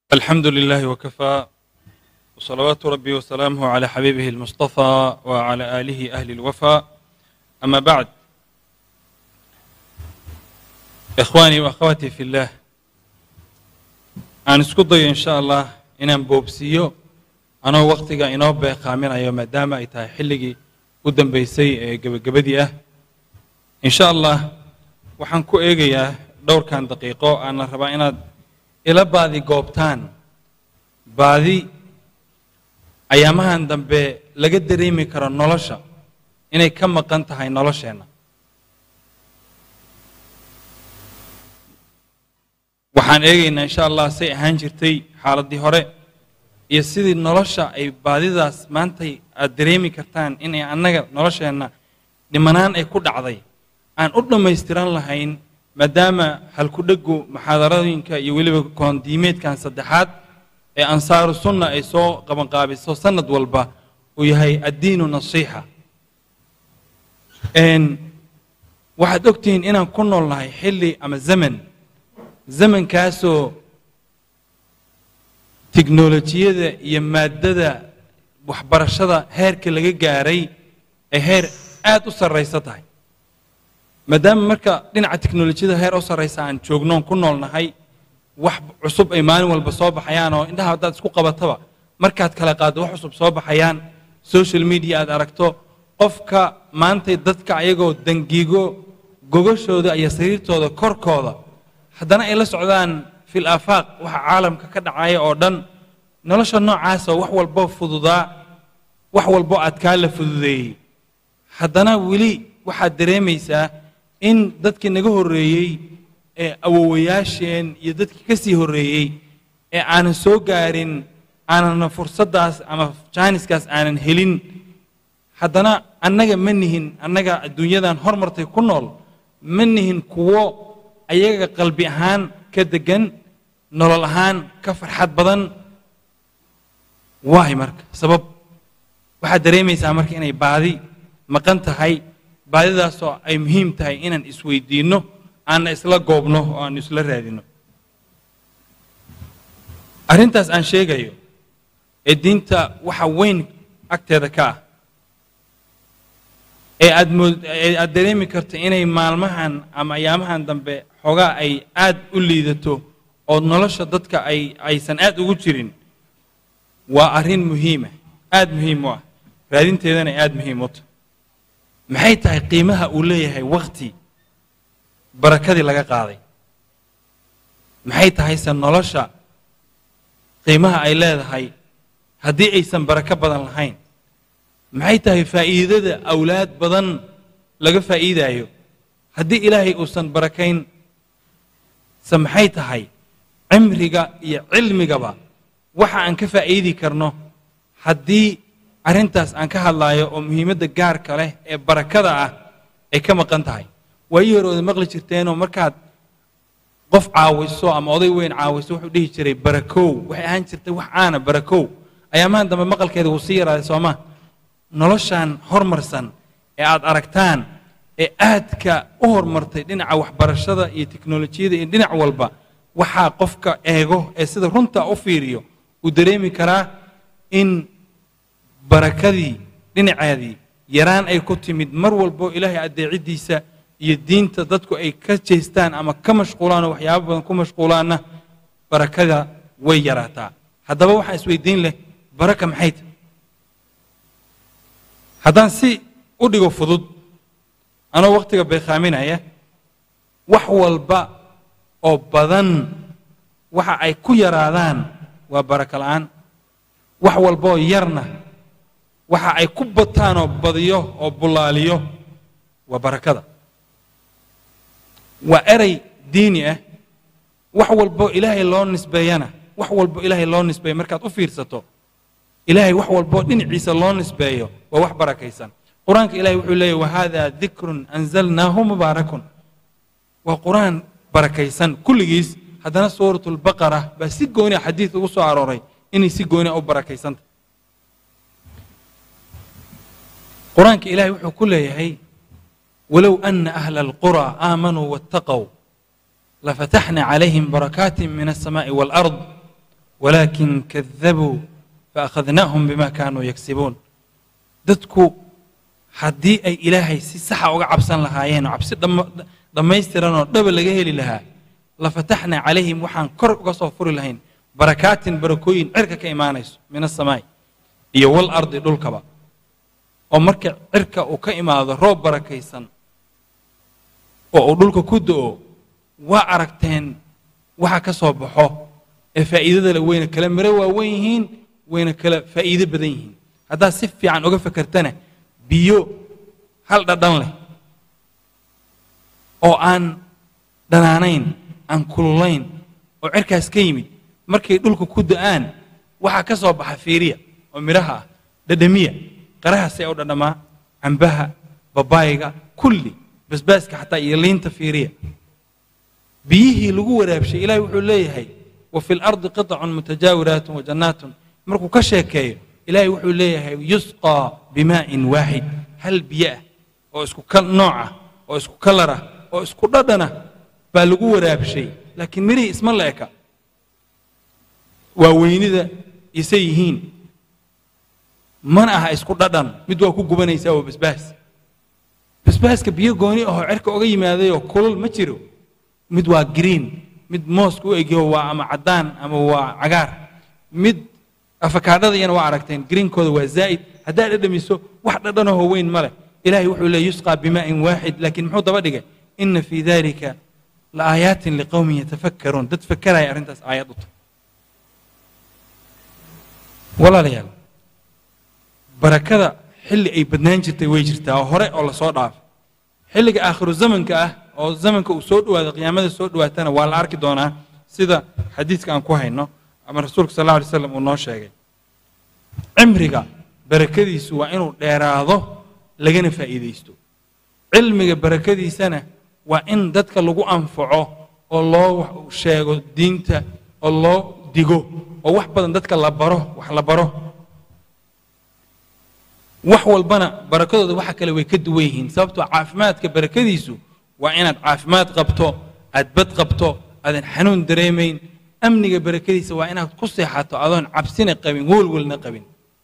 الحمد لله وكفى وصلوات ربي وسلامه على حبيبه المصطفى وعلى آله أهل الوفا أما بعد إخواني وأخواتي في الله aan isku dayo insha allah inaan boobsiiyo anoo wakhtiga inoo beeqaaminayo maadaama ay tahay xilligii u dambeysay ee gebagabadii ah insha allah waxaan ku eegayaa dhowrkan daqiiqo aana rabaa inaad ila baadi goobtaan baadi ayaamahan dambe laga dareemi karo nolosha inay ka maqan tahay nolosheenna waxaan eegaynaa insha allah say ahaan jirtay xaaladdii hore iyo sidii nolosha ay baadidaas maantay aad dareemi kartaan inay annaga nolosheenna dhimanaan ay ku dhacday aan u dhammaystiran lahayn maadaama halkudhegu muxaadarooyinka iyo weliba koondiimeedkan saddexaad ee ansaaru sunna ay soo qabanqaabiso sanad walba uu yahay addiinu nasiixa waxaad ogtihiin inaan ku nool nahay xilli ama zaman zamankaasoo tiknolojiyada iyo maaddada waxbarashada heerka laga gaaray ay heer aad u sarraysa tahay maadaama marka dhinaca teknolojiyada heer u sarraysa aan joognoon ku nool nahay wax cusub ay maalin walba soo baxayaan oo indhaha haddaad isku qabataba markaad kala qaaddo wax cusub soo baxayaan social media aad aragto qofka maantay dadka ayagoo dangiigo gogashooda iyo sariirtooda korkooda haddana ay la socdaan fil aafaaq waxa caalamka ka dhacaya oo dhan nolosha noocaasoo wax walbo fududaa wax walbo adkaa la fududeeyey haddana weli waxaad dareemaysaa in dadkii naga horreeyey ee awowayaasheen iyo dadkii ka sii horreeyey ee aanan soo gaarin aanana fursaddaas ama jaaniskaas aanan helin haddana annaga ma nihin annaga adduunyadan hormartay ku nool ma nihin kuwo ayaga qalbi ahaan ka degan nolol ahaan ka farxad badan waay marka sabab waxaad dareemaysaa marka inay baadi maqan tahay baadidaasoo ay muhiim tahay inaan isweydiinno aanna isla goobno oo aan isla raadinno arrintaas aan sheegayo ee diinta waxa weyn agteeda ka ah ee aad mood ee aad dareemi karto inay maalmahan ama ayaamahan dambe xoogaa ay aad u liidato oo nolosha dadka ay aysan aad ugu jirin waa arrin muhiima aad muhiim u ah raadinteedana aad muhiim u tahay maxay tahay qiimaha uu leeyahay wakhti barakadii laga qaaday maxay tahayse nolosha qiimaha ay leedahay haddii aysan barako badan lahayn maxay tahay faa'iidada awlaad badan laga faa'iidaayo haddii ilaahay uusan barakayn se maxay tahay cimriga iyo cilmigaba waxa aan ka faa'iidi karno haddii arrintaas aan ka hadlaayo oo muhiimadda gaarka leh ee barakada ah ay ka maqan tahay waayii hore oda maqli jirteenoo markaad qof caawiso ama oday weyn caawiso wuxuu dhihi jiray barakow waxay ahaan jirtay wax aana barakow ayaamahan dambe maqalkeeda wuu sii yaraaday sooma noloshan hormarsan ee aad aragtaan ee aadka u hormartay dhinaca waxbarashada iyo teknolojiyada iyo dhinac walba waxaa qofka eego ee sida runta u fiiriyo uu dareemi karaa in barakadii dhinaceedii yaraan ay ku timid mar walbo ilaahay addeeciddiisa iyo diinta dadku ay ka jeestaan ama ka mashquulaan oo waxyaabo badan ku mashquulaanna barakada way yaraataa haddaba waxaan isweydiin leh baraka maxay tahay haddaan si u dhigo fudud anoo wakhtiga beekhaaminaya wax walba oo badan waxa ay ku yaraadaan waa barako la'aan wax walbaoo yarna waxa ay ku bataan oo badiyo oo bullaaliyo waa barakada waa erey diini ah wax walbo ilaahay loo nisbeeyana wax walbo ilaahay loo nisbeeyo markaad u fiirsato ilaahay wax walboo dhinaciisa loo nisbeeyo waa wax barakaysan qur-aanka ilahay wuxuu leeyahy wahada dikrun anzalnaahu mubaarakun waa qur-aan barakaysan kulligiis haddana suurat lbaqara baa si gooniya xadiid ugu soo arooray inay si gooniya u barakaysanta qur-aanka ilahay wuxuu ku leeyahay walow ana ahla alqura aamanuu waataqow lafataxna calayhim barakaatin min alsamaa'i waalard walaakin kadabuu faakhadnaahum bima kaanuu yaksibuun dadku haddii ay ilaahay si saxa uga cabsan lahaayeen oo cabsi dhammaystiran oo dhaba laga heli lahaa lafataxnaa calayhim waxaan kor uga soo furi lahayn barakaatin barakooyin cirka ka imaanayso min asamaai iyo wal ardi dhulkaba oo marka cirka uu ka imaado roob barakaysan oo uu dhulka ku do-o waa aragteen waxa ka soo baxo ee faa'iidada le wayna kala miro waawen yihiin wayna kala faa'iido badan yihiin haddaad si fiican uga fekertana biyo hal dhadhan leh oo aan dhanaanayn aan kululayn oo cirkaas ka yimid markay dhulka ku da-aan waxaa ka soo baxa fiiriya oo midhaha ah dhadhamiya qarahaasee u dhadhamaa cambaha babaayiga kulli basbaaska xataa iyo liinta fiiriya biyihii lagu waraabshay ilahi wuxuu leeyahay wa fi lardi qitacun mutajaawiraatun wa jannaatun markuu ka sheekeeyo ilaahay wuxuu leeyahay yusqaa bimaa'in waaxid hal biyo ah oo isku nooc ah oo isku kalar ah oo isku dhadhanah baa lagu waraabshay laakiin mirihii isma la eka waa weynida isay yihiin mana aha isku dhadhan mid waa ku gubanaysaa waa basbaas basbaaska biyo gooni ahoo cerka oga yimaadayoo kulul ma jiro mid waa green mid mooska u egyaho waa ama caddaan ama waa cagaar mid afakaadhada iyana waa aragteen greenkooda waa zaa'id haddaad dhadhamiso wax dhadhanahoo weyn ma leh ilahay wuxuu leey yusqaa bimaa'in waaxid laakiin muxuu daba dhigay ina fii dalika la aayaatin liqowmin yatafakkaruun dad fakaraya arrintaas aayad u tahay walaalayaal barakada xilli ay badnaan jirtay way jirtaa oo hore oo lasoo dhaafay xilliga aakhiru zamanka ah oo zamanka uu soo dhawaado qiyaamada soo dhawaatana waa la arki doonaa sida xadiiska aan ku hayno ama rasuulka sal alla alay slam uu noo sheegay cimriga barakadiisu waa inuu dheeraado lagana faa'iidaysto cilmiga barakadiisana waa in dadka lagu anfaco oo loo sheego diinta oo loo digo oo wax badan dadka la baro wax la baro wax walbana barakadooda waxa kale way ka duwan yihiin sababtoo caafimaadka barakadiisu waa inaad caafimaad qabto aad bad qabto aadan xanuun dareemayn amniga barakadiisa waa inaad ku seexato adoon cabsina qabin welwelna qabin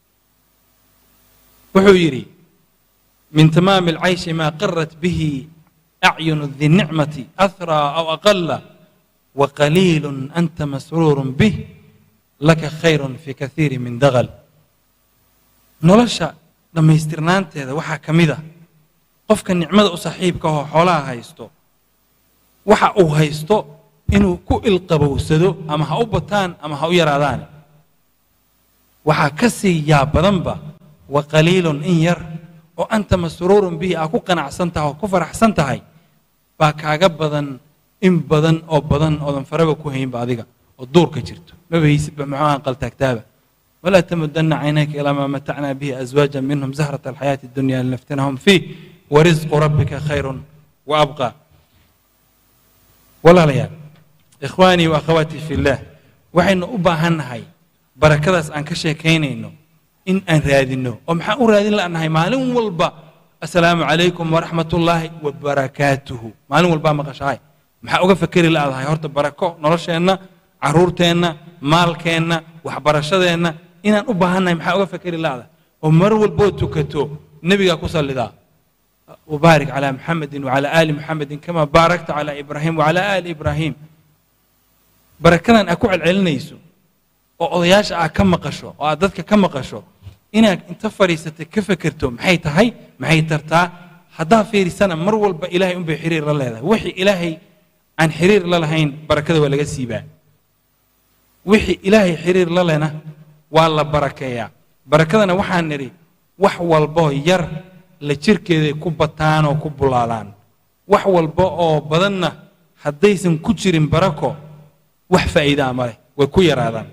wuxuu yidhi min tamaami alcayshi maa qarat bihi acyunu di nicmati ahraa aw aqala waqaliilu anta masruurun bih laka khayrun fi kaiiri min dagal nolosha dhammaystirnaanteeda waxaa ka mid ah qofka nicmada u saaxiibka ahoo xoolaha haysto waxa uu haysto inuu ku ilqabowsado ama ha u bataan ama ha u yaraadaan waxaa ka sii yaab badanba wa qaliilun in yar oo anta masruurun bihi aa ku qanacsan tahay oo ku faraxsan tahay baa kaaga badan in badan oo badan oodan faraba ku haynba adiga oo duurka jirto maba haysidba muxuuha qaltaagtaaba walaa tamudana caynayka ilaa maa matacnaa bihi azwaaja minhum zahrata alxayaati addunya linaftinahum fiih warisqu rabbika khayrun wa abqa walaalayaal ikhwaanii wa akhawaatii fi illaah waxaynu u baahan nahay barakadaas aan ka sheekaynayno in aan raadinno oo maxaan u raadin la'nahay maalin walba assalaamu calaykum waraxmat ullaahi wabarakaatuhu maalin walbaa maqashahay maxaa uga fakeri la'dahay horta barako nolosheenna caruurteenna maalkeenna waxbarashadeenna inaan u baahannahay maxaa uga fakeri la'dahay oo mar walboo tukato nebigaa ku sallidaa wabaarik calaa muxamedin wacalaa aali muxamedin kama baarakta calaa ibraahim wacalaa aali ibraahim barakadan aad ku celcelinayso oo odayaasha aad ka maqasho oo aad dadka ka maqasho inaad inta fadhiisatay ka fekerto maxay tahay maxay tartaa haddaa fiirisana mar walba ilaahay unbay xiriir la leedahay wixii ilaahay aan xiriir la lahayn barakada waa laga siibaa wixii ilaahay xiriir la lena waa la barakeeyaa barakadana waxaan nidhi wax walboo yar la jirkeeday ku bataan oo ku bulaalaan wax walba oo badanna haddaysan ku jirin barako wax faa'iidaa ma leh way ku yaraadaan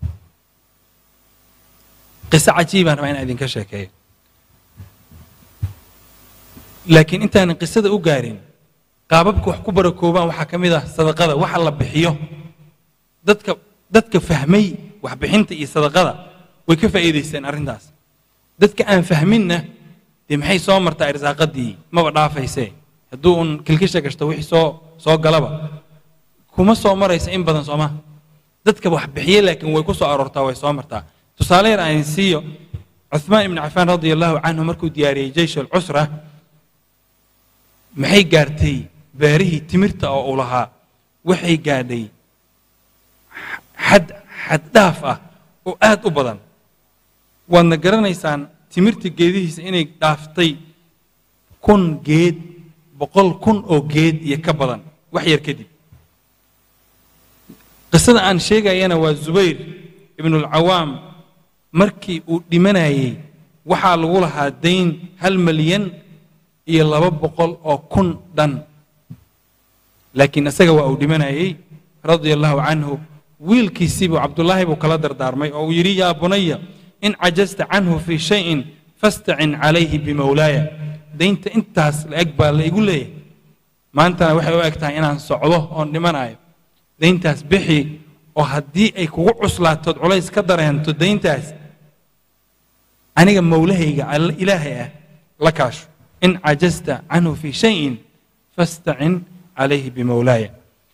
qiso cajiibaan rabaa inaan idinka sheekeeyo laakiin intaanan qisada u gaarin qaababka wax ku barakoobaan waxaa ka mid ah sadaqada waxa la bixiyo dadka dadka fahmay waxbixinta iyo sadaqada way ka faa'iidaysteen arrintaas dadka aan fahminna dee maxay soo martaa irsaaqadii maba dhaafaysee hadduu un kilkisha gashto wixii soo soo galaba kuma soo maraysa in badan sooma dadka wax bixiye laakiin way ku soo aroortaa way soo martaa tusaale yar aan siiyo cuثmaan ibn cafaan radia allahu canhu markuu diyaariyey jeysh alcusra maxay gaartay beerihii timirta oo uu lahaa waxay gaadhay xad xad dhaaf ah oo aad u badan waadna garanaysaan timirta geedihiisa inay dhaaftay kun geed boqol kun oo geed iyo ka badan wax yar kadib qisada aan sheegayana waa zubayr ibnulcawaam markii uu dhimanayey waxaa lagu lahaa dayn hal malyan iyo laba boqol oo kun dhan laakiin isaga waa uu dhimanayey radia allahu canhu wiilkiisiibuu cabdullaahi buu kala dardaarmay oo uu yidhi yaa bunaya in cajasta canhu fii shayin fastacin calayhi bimowlaaya daynta intaas la eg baa la igu leeyahay maantana waxay u eg tahay inaan socdo oon dhimanayo dayntaas bixi oo haddii ay kugu cuslaatood culays ka dareento dayntaas aniga mowlahayga ilaahay ah la kaasho in cajasta canhu fii shayin fastacin calayhi bimowlaaya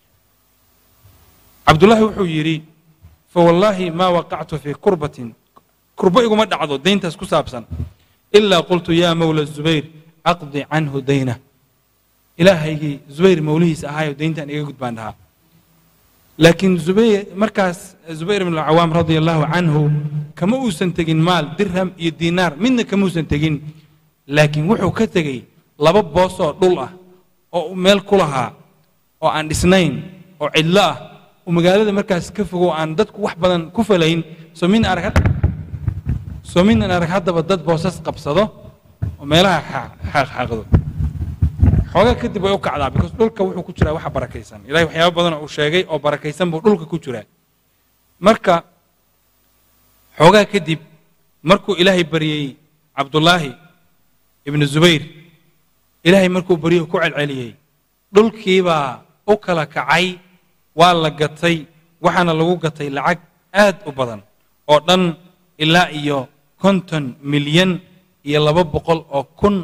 cabdullaahi wuxuu yidhi fawallaahi maa waqactu fii kurbatin kurbo iguma dhacdo dayntaas ku saabsan ilaa qultu yaa mowla zubayr aqdi canhu dayna ilaahaygii zubayr mowlihiisa ahaayo dayntan iga gudbaan dhahaa laakiin zubayr markaas zubayr ibn alcawaam radia allahu canhu kama uusan tegin maal dirham iyo diinaar midna kama uusan tegin laakiin wuxuu ka tegey laba boos oo dhul ah oo meel ku lahaa oo aan dhisnayn oo cidlo ah oo magaalada markaas ka fogo aan dadku wax badan ku falayn soo min arag soo midnan arag haddaba dad boosas qabsado oo meelaha xaaqxaaqdo xoogaa kadib way u kacdaa because dhulka wuxuu ku jiraa waxa barakaysan ilahay waxyaaba badan uu sheegay oo barakaysan buu dhulka ku jiraa marka xoogaa kadib markuu ilaahay baryey cabdullaahi ibnu zubayr ilaahay markuu baryo ku celceliyey dhulkiibaa u kala kacay waa la gatay waxaana lagu gatay lacag aad u badan oo dhan ilaa iyo konton milyan iyo laba boqol oo kun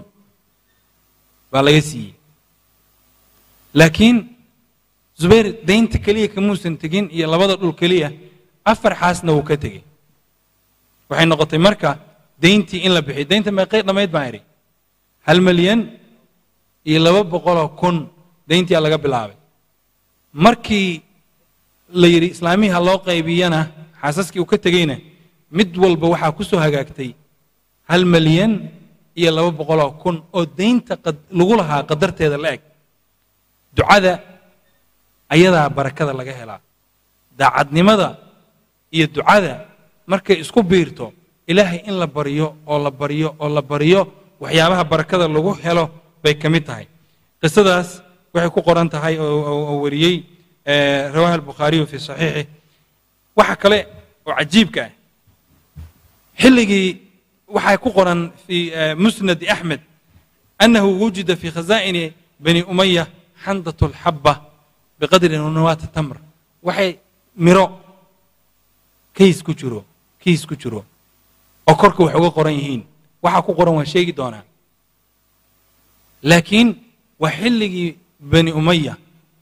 baa laga siiyey laakiin zubayr daynta keliya kamuusan tegin iyo labada dhul keliya afar xaasna wuu ka tegey waxay noqotay marka dayntii in la bixiyo daynta meeqay dhammayd baan idhi hal milyan iyo laba boqoloo kun dayntiyaa laga bilaabay markii la yidhi islaamihii ha loo qaybiyana xaasaskii uu ka tegeyna mid walba waxaa ku soo hagaagtay hal milyan iyo laba boqoloo kun oo daynta lagu lahaa qadarteeda la eg ducada ayadaa barakada laga helaa daacadnimada iyo ducada markay isku biirto ilaahay in la baryo oo la baryo oo la baryo waxyaabaha barakada lagu helo bay ka mid tahay qisadaas waxay ku qoran tahay oo wariyey rawaha albukhaariyu fii saxiixih waxa kale oo cajiibka ah xilligii waxaa ku qoran fii musnadi axmed annahu wujida fii khazaa'ini bani umaya xandat alxabba biqadri nawaati tamr waxay miro kays ku jiro kiis ku jiro oo korka wax uga qoran yihiin waxaa ku qoran waan sheegi doonaa laakiin waa xilligii bani umaya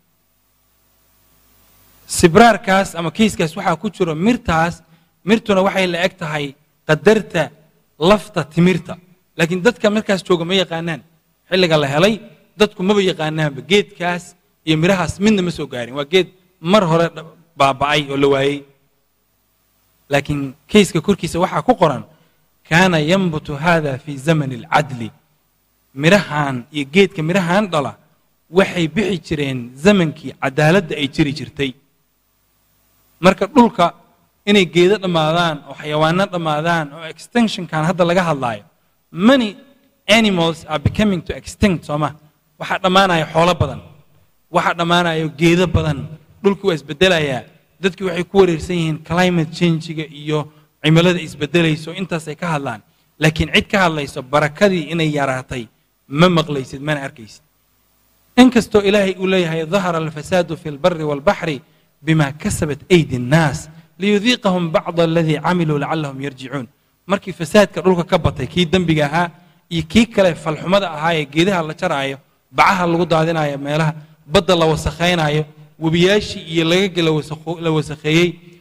sibraarkaas ama kiiskaas waxaa ku jiro mirtaas mirtuna waxay la eg tahay qadarta lafta timirta laakiin dadka markaas jooga ma yaqaanaan xilliga la helay dadku maba yaqaanaanba geedkaas iyo mirahaas midna ma soo gaarin waa geed mar hore baaba'ay oo la waayey laakiin kayska korkiisa waxaa ku qoran kaana yanbutu hada fi zamani alcadli mirahan iyo geedka mirahan dhala waxay bixi jireen zamankii cadaaladda ay jiri jirtay marka dhulka inay geedo dhammaadaan oo xayawaano dhammaadaan oo extinctionkan hadda laga hadlaayo many animals are becoming to extinct sooma waxaa dhammaanaya xoolo badan waxaa dhammaanayo geedo badan dhulkii waa isbedelayaa dadkii waxay ku wareersan yihiin climate changiga iyo cimilada isbedelayso intaasay ka hadlaan laakiin cid ka hadlayso barakadii inay yaraatay ma maqlaysid mana arkaysid inkastoo ilaahay uu leeyahay dahara alfasaadu fi lbari walbaxri bima kasabat aydi annaas liyudiiqahum bacda aladii camiluu lacallahum yarjicuun markii fasaadka dhulka ka batay kii dembiga ahaa iyo kii kale falxumada ahaa ee geedaha la jaraayo bacaha lagu daadinayo meelaha badda la wasakhaynayo webiyaashii iyo lagaga la wasakheeyey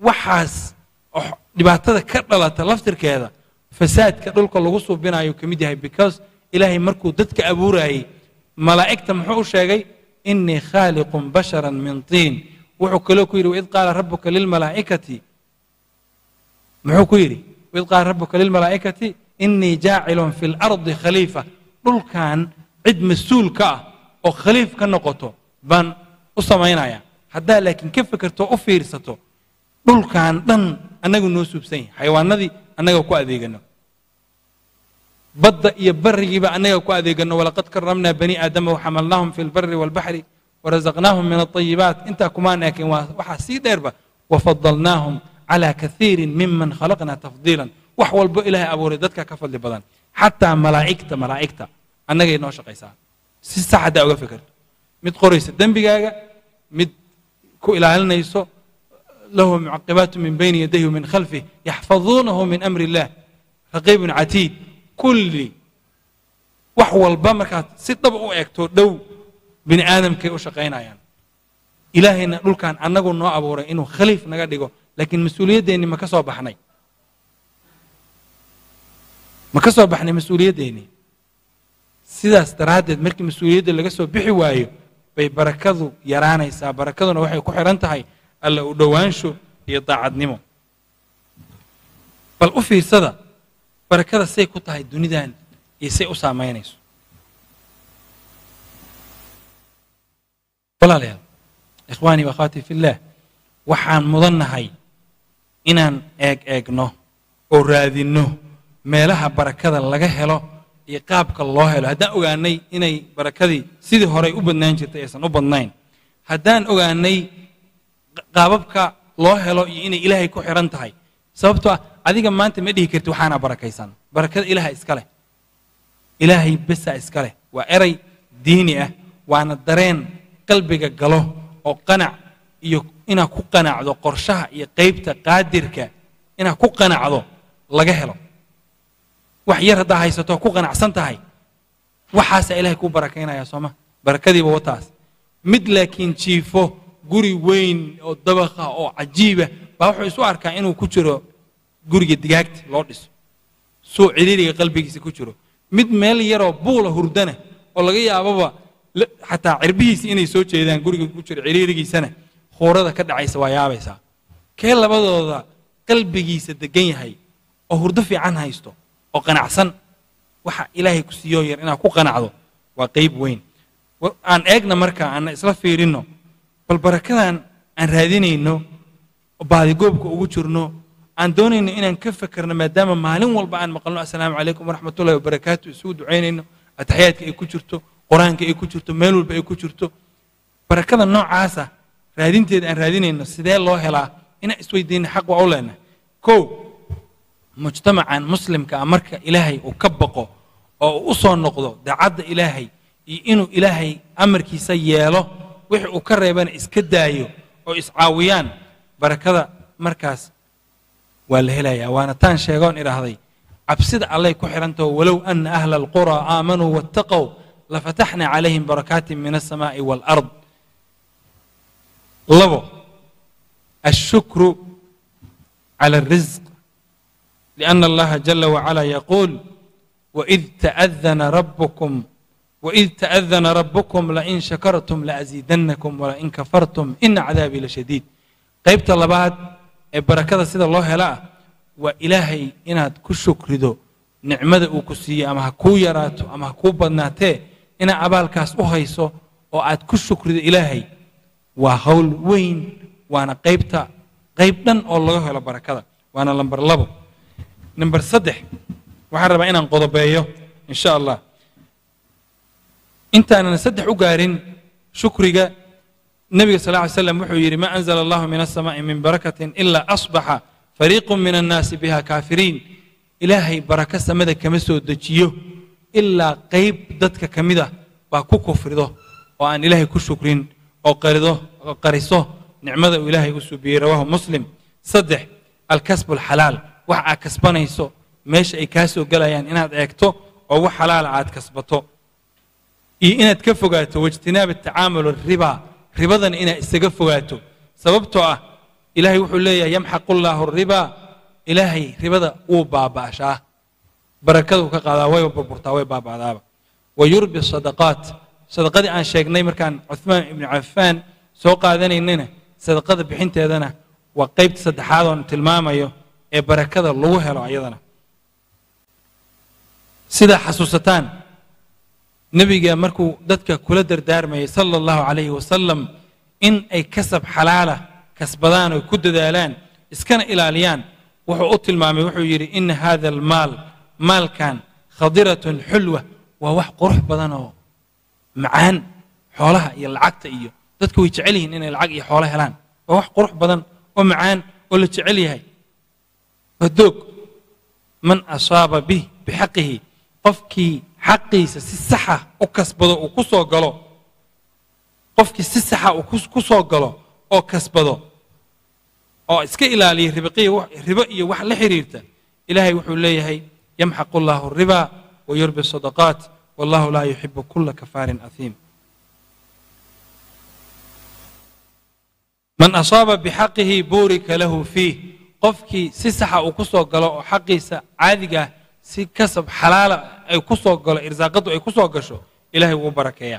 waxaas oo dhibaatada ka dhalata laftirkeeda fasaadka dhulka lagu suubinayo ka mid yahay because ilaahay markuu dadka abuurayey malaa'igta muxuu u sheegay inii khaaliqun basharan min tiin wuxuu kaloo ku yidhi waid qaala rabuka lilmalaa'ikati muxuu ku yidhi waid qaala rabuka lilmalaa'ikati inii jaacilun fi lardi khaliifa dhulkan cid mas-uul ka ah oo khaliif ka noqoto baan u samaynaya haddaa laakiin ka fekerto u fiirsato dhulkan dhan annagu noo suubsan yahay xayawaanadii annaga ku adeegano badda iyo barigiiba annaga ku adeegano walaqad karamnaa bani aadama waxamalnaahum fi lbari walbaxri warazaqnaahum min alayibaat intaa kumaan ekin waa waxaa sii dheerba wafadalnaahum calaa kaiirin miman khalaqna tafdiilan wax walbo ilaahay abuuray dadka ka fadli badan xataa malaa'igta malaa'igta annagay noo shaqaysaa si sax haddaa uga fekerto mid qoraysa dembigaaga mid ku ilaalinayso lahu mucaqibaatu min bayni yadayhi min khalfih yaxfaduunahu min amri illah raqiibun catiid kulli wax walba markaad si dhaba u eegto dhow bini aadamkay u shaqaynayaan ilaahayna dhulkan annagu noo abuuray inuu khaliif naga dhigo laakiin mas-uuliyaddeennii ma ka soo baxnay ma ka soo baxnay mas-uuliyaddeenii sidaas daraaddeed markii mas-uuliyadda laga soo bixi waayo bay barakadu yaraanaysaa barakaduna waxay ku xidhan tahay alla u dhowaansho iyo daacadnimo bal u fiirsada barakada say ku tahay dunidan iyo say u saamaynayso walaalayaal ikhwaanii waakhawatii fillaah waxaan mudannahay inaan eeg eegno oo raadinno meelaha barakada laga helo iyo qaabka loo helo haddaan ogaanay inay barakadii sidii horey u badnaan jirtay aysan u badnayn haddaan ogaanay qaababka loo helo iyo inay ilaahay ku xihan tahay sababtoo ah adiga maanta ma dhihi karti waxaana barakaysan barakada ilaaha iska leh ilaahay besaa iska leh waa eray diini ah waana dareen qalbiga galo oo qanac iyo inaad ku qanacdo qorshaha iyo qaybta qaadirka inaad ku qanacdo laga helo wax yar haddaa haysato ku qanacsan tahay waxaasaa ilahay kuu barakaynaya sooma barakadiiba wataas mid laakiin jiifo guri weyn oo dabaqa oo cajiiba baa wuxuu isu arkaa inuu ku jiro guriga digaagta loo dhiso suu ciriiriga qalbigiisa ku jiro mid meel yaroo buula hurdana oo laga yaababa xataa cirbihiisi inay soo jeedaan guriga ku jiro ciriirigiisana khuurada ka dhacaysa waa yaabaysaa kee labadooda qalbigiisa degan yahay oo hurdo fiican haysto oo qanacsan waxa ilaahay ku siiyoo yar inaad ku qanacdo waa qayb weyn aan eegna marka aan isla fiirinno bal barakadan aan raadinayno baadigoobka ugu jirno aan doonayno inaan ka fekerno maadaama maalin walba aan maqalno assalaamu calaykum waraxmatullahi wabarakaatu isugu ducaynayno ataxiyaadka ay ku jirto qur-aanka ay ku jirto meel walba ay ku jirto barakada noocaasa raadinteeda aan raadinayno sidee loo helaa inaan isweydiina xaq waa u leenahay kow mujtamacan muslimka ah marka ilaahay uu ka baqo oo uu u soo noqdo daacadda ilaahay iyo inuu ilaahay amarkiisa yeelo wixii uu ka reebana iska daayo oo iscaawiyaan barakada markaas waa la helayaa waana taan sheegoon idhaahday cabsida allay ku xidhantaho walow ana ahla alqura aamanuu wattaqow lafataxna calayhim barakaatin min alsamaa'i waalard labo ashukru cala alrisq لأن الله جل وعلا يقول وإذ تأذن ربكم وإذ تأذن ربكم لئن شكرتم لأزيدنكم ولئن كفرتم إن عذابي لشديد قيبت اللباد بركة سيدة الله لا وإلهي إناد كشكردو نعمة وكسية أما هكو يراتو أما هكو بدناتي إنا أبال كاس أهيسو وآد كشكرد إلهي وهول وين وانا قيبتا قيبتا الله هلا بركة وانا لمبر لبو number saddex waxaan rabaa inaan qodobeeyo in sha allah intaanan saddex u gaarin shukriga nebiga sal ly slam wuxuu yidhi ma anzla allahu min aلsamaaءi min barakatin ila asbaxa fariiqu min annaasi biha kaafiriin ilaahay barako samada kama soo dejiyo ilaa qayb dadka ka mid ah baa ku kufrido oo aan ilaahay ku shukrin oo qarido oo qariso nicmada uu ilaahay u subiyey rawahu muslim saddex alkasb alxalaal wax aad kasbanayso meesha ay kaa soo gelayaan inaad eegto oo wax xalaala aad kasbato iyo inaad ka fogaato waijtinaab atacaamul riba ribadana inaad isaga fogaato sababtoo ah ilaahay wuxuu leeyahay yamxaqu llaahu ribaa ilaahay ribada wuu baaba'shaa barakaduu ka qaadaa way burburtaa way baaba'daaba wa yurbi sadaqaat sadaqadii aan sheegnay markaan cuhmaan ibnu cafaan soo qaadanaynana sadaqada bixinteedana waa qaybta saddexaad oon tilmaamayo ee barakada lagu helo ayadana sidaa xasuusataan nebiga markuu dadka kula dardaarmayay sala allahu calayhi wasalam in ay kasab xalaala kasbadaan oo ku dadaalaan iskana ilaaliyaan wuxuu u tilmaamay wuxuu yidhi ina hada almaal maalkan khadiratun xulwa waa wax qurux badan oo macaan xoolaha iyo lacagta iyo dadku way jecel yihiin inay lacag iyo xoolo helaan waa wax qurux badan oo macaan oo la jecel yahay waa doog man asaaba bih bixaqihi qofkii xaqiisa si saxa u kasbado uu ku soo galo qofkii si saxa uu ku soo galo oo kasbado oo iska ilaaliya ribo iyo wax la xiriirta ilaahay wuxuu leeyahay yamxaqu allahu riba wa yurbi sadaqaat wallahu laa yuxibu kula kafaarin ahiim man asaaba bixaqihi buurika lahu fiih qofkii si saxa uu ku soo galo oo xaqiisa caadigaah si kasab xalaala ay ku soo galo irsaaqadu ay ku soo gasho ilahay wuu barakeeyaa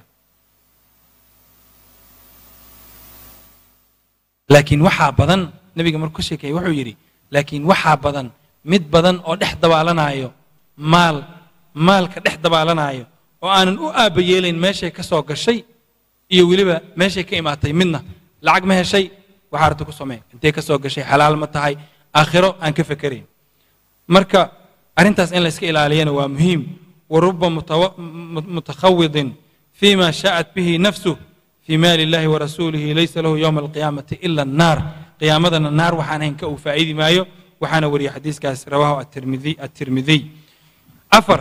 laakiin waxaa badan nebiga markuu ka sheekeeyey wuxuu yidhi laakiin waxaa badan mid badan oo dhex dabaalanaayo maal maalka dhex dabaalanaayo oo aanan u aabba yeelayn meeshay ka soo gashay iyo weliba meeshay ka imaatay midna lacag ma heshay waxaa arta ku samee intee ka soo gashay xalaal ma tahay aakhiro aan ka fekerayn marka arrintaas in la iska ilaaliyana waa muhiim wa ruba mutakhawidin fima sha'at bihi nafsuh fii maali illahi warasuulihi laysa lahu yowma alqiyaamati ila annaar qiyaamadana naar waxaan hayn ka uu faa'iidi maayo waxaana wariyay xadiiskaas rawaahu atirmidiy afar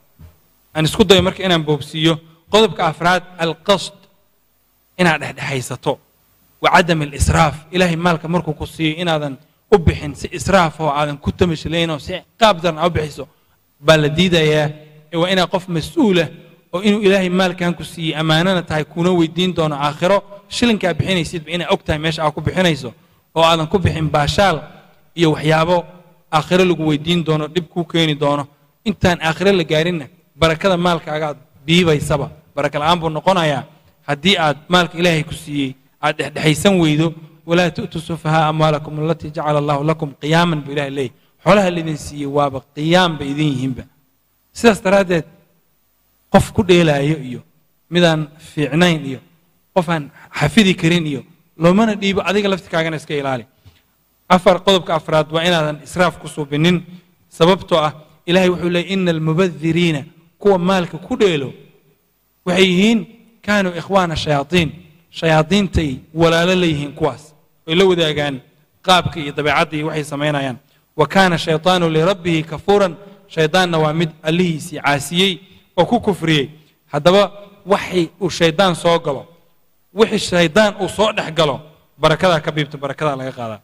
aan isku dayo marka inaan boobsiiyo qodobka afraad alqasd inaad dhexdhexaysato wa cadam alisraaf ilaahay maalka markuu ku siiyo inaadan u bixin si israaf oo aadan ku tamashlayn oo si qaab daran aa u bixiso baa la diidayaa ee waa inaad qof mas-uulah oo inuu ilaahay maalkan ku siiyey ammaanana tahay kuna weydiin doono aakhiro shilinkaa bixinaysidba inaa og tahay meesha aad ku bixinayso oo aadan ku bixin baashaal iyo waxyaabo aakhiro lagu weydiin doono dhib kuu keeni doono intaan aakhiro la gaarinna barakada maalkaagaad biibaysaba baraka la'aan buu noqonayaa haddii aad maalka ilaahay ku siiyey aad dhexdhexaysan weydo walaa tu'tuu sufahaa amwaalakum alatii jacala allahu lakum qiyaaman buu ilahay leeyahy xoolaha laydin siiyey waaba qiyaam bay idin yihiinba sidaas daraaddeed qof ku dheelaayo iyo midaan fiicnayn iyo qof aan xafidi karin iyo loomana dhiibo adiga laftirkaagana iska ilaali afar qodobka afraad waa inaadan israaf ku suubinin sababtoo ah ilahay wuxuu leeyay ina almubadiriina kuwa maalka ku dheelo waxay yihiin kaanuu ikhwaana shayaaiin shayaadiintay walaalo leeyihiin kuwaas way la wadaagaan qaabka iyo dabeecadda iyo waxay samaynayaan wa kaana shayطaanu lirabbihi kafuuran shaydaanna waa mid allihiisii caasiyey oo ku kufriyey haddaba waxay uu shaydaan soo galo wixii shaydaan uu soo dhex galo barakadaa ka biibta barakadaa laga qaadaa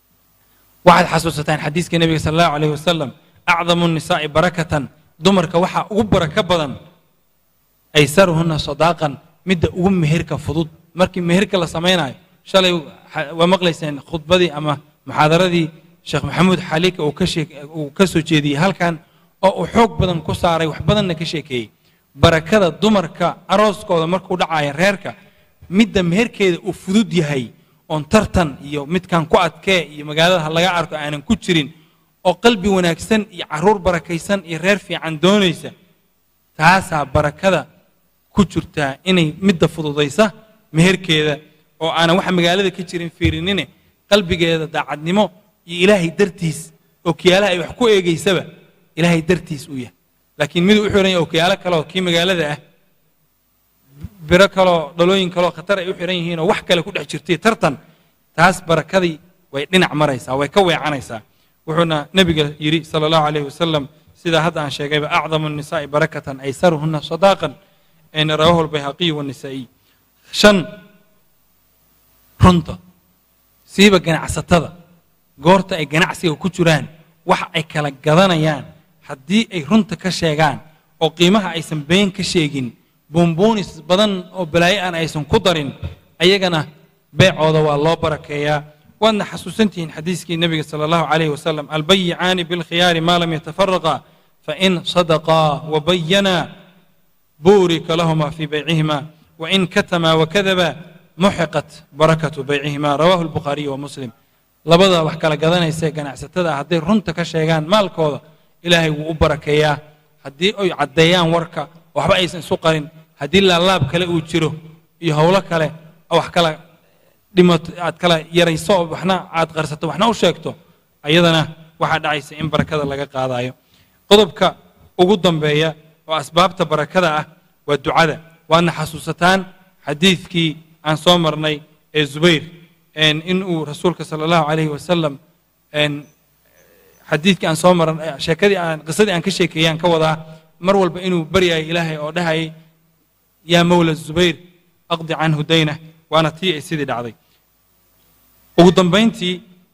waxaad xasuusataan xadiiska nebiga sal allahu alayh wasalam acdamu nisaa'i barakatan dumarka waxaa ugu barako badan aysaruhunna sadaaqan midda ugu meherka fudud markii meherka la samaynayo shalay waa maqlayseen khudbadii ama muxaadaradii sheekh maxamuud xaliika uu ka soo jeediyey halkan oo uu xoog badan ku saaray wax badanna ka sheekeeyey barakada dumarka arooskooda markuu dhacaya reerka midda meherkeeda uu fudud yahay oon tartan iyo midkan ku adkee iyo magaalada ha laga arko aanan ku jirin oo qalbi wanaagsan iyo caruur barakaysan iyo reer fiican doonaysa taasaa barakada ku jirtaa inay midda fududaysa meherkeeda oo aanan waxa magaalada ka jirin fiirinine qalbigeeda daacadnimo iyo ilaahay dartiis oo kiyaalaha ay wax ku eegaysaba ilaahay dartiis uu yahay laakiin miduu u xihan yahay okiyaalo kaleoo kii magaalada ah biro kaloo dhalooyin kaloo khatar ay u xihan yihiin oo wax kale ku dhex jirtay tartan taas barakadii way dhinac maraysaa way ka weecanaysaa wuxuuna nebiga yidhi sala allahu alayh wasalam sidaa hadda aan sheegayba acdamu الnisaa'i barakatan aysaruhuna sadaaqan ayna rawahu albayhaqiyu wanisaa'iy shan runta siiba ganacsatada goorta ay ganacsiga ku jiraan wax ay kala gadanayaan haddii ay runta ka sheegaan oo qiimaha aysan been ka sheegin buunbuunis badan oo balaayo aan aysan ku darin ayagana beecooda waa loo barakeeyaa waadna xasuusantihiin xadiiskii nebiga sala allahu calayhi wasalam albayicaani bilkhiyaari maa lam yatafaraqa fain sadaqaa wabayanaa buurika lahuma fii baycihima wain katamaa wakadaba muxiqat barakatu baycihima rawahu albukhaariyu wa muslim labada wax kala gadanaysae ganacsatada ah hadday runta ka sheegaan maalkooda ilaahay wuu u barakeeyaa haddii ay caddeeyaan warka waxba aysan isu qarin haddii laalaab kale uu jiro iyo howlo kale wax kala dhimato aad kala yarayso waxna aad qarsato waxna u sheegto ayadana waxaa dhacaysa in barakada laga qaadayo qodobka ugu dambeeya oo asbaabta barakada ah waa ducada waadna xasuusataan xadiidkii aan soo marnay ee zubayr in uu rasuulka sala allahu calayhi wasalam xadiidkii aan soo marnay sheekadii aan qisadii aan ka sheekeeyaan ka wadaa mar walba inuu baryayay ilaahay oo dhahayay yaa mawla zubayr aqdi canhu daynah waana tii ay sidii dhacday ugu dambayntii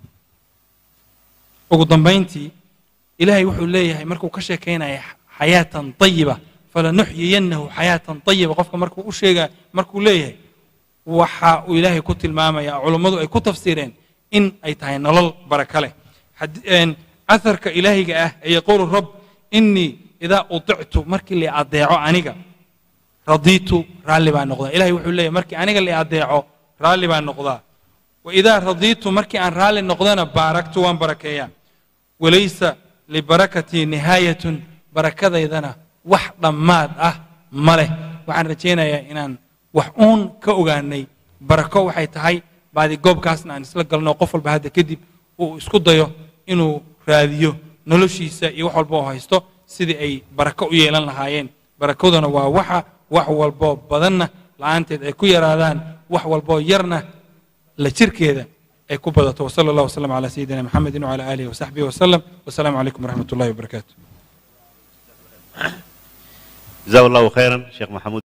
ugu dambayntii ilaahay wuxuu leeyahay markuu ka sheekaynaya xayaatan طayiba falanuxyiyannahu xayaatan طayiba qofka markuu u sheega markuu leeyahay waxa uu ilaahay ku tilmaamaya culummadu ay ku tafsiireen in ay tahay nolol baraka leh aharka ilaahiga ah ee yaquulu rab inii idaa uطictu markii la adeeco aniga radiitu raalli baa noqdaa ilahay wuxuu leeyahy markii aniga la adeeco raalli baa noqdaa waidaa radiitu markii aan raalli noqdana baaraktu waan barakeeyaa walaysa libarakatii nihaayatun barakadaydana wax dhammaad ah ma leh waxaan rajaynayaa inaan wax uun ka ogaanay barako waxay tahay baadi goobkaasna aan isla galno qof walba hadda kadib uu isku dayo inuu raadiyo noloshiisa iyo wax walba oo haysto sidii ay barako u yeelan lahaayeen barakaduna waa waxa wax walboo badanna la'aanteed ay ku yaraadaan wax walboo yarna la jirkeeda ay ku badato wsala allah wslam calaa sayidina maxamedin wcala aalihi wasaxbihi wasalam wasalaamu calaykum waraxmat ullahi wabarakaatu جزاه الله خيرا شيخ محمود